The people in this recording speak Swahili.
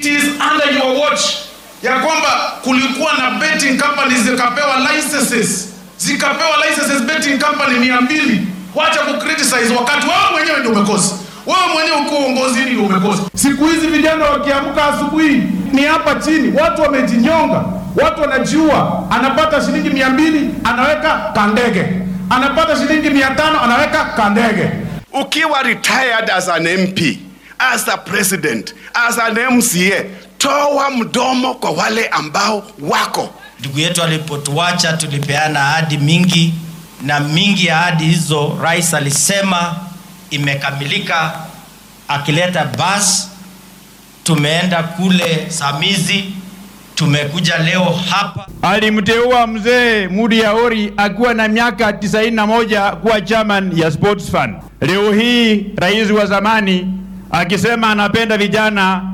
It is under your watch ya kwamba kulikuwa na betting companies zikapewa licenses zikapewa licenses betting company mia mbili. Wacha ku criticize wakati wewe mwenyewe ndio umekosa. Wewe mwenyewe uko uongozini ndio umekosa. Siku hizi vijana wakiamka asubuhi ni hapa chini, watu wamejinyonga, watu wanajiua. Anapata shilingi mia mbili anaweka kandege, anapata shilingi mia tano anaweka kandege. Ukiwa retired as an MP, as a president, as an MCA, toa mdomo kwa wale ambao wako. Ndugu yetu alipotuacha tulipeana ahadi mingi, na mingi ya ahadi hizo rais alisema imekamilika, akileta basi. Tumeenda kule Samizi, tumekuja leo hapa. Alimteua mzee Mudi Yaori akiwa na miaka 91 kuwa chairman ya Sports Fund. Leo hii rais wa zamani akisema anapenda vijana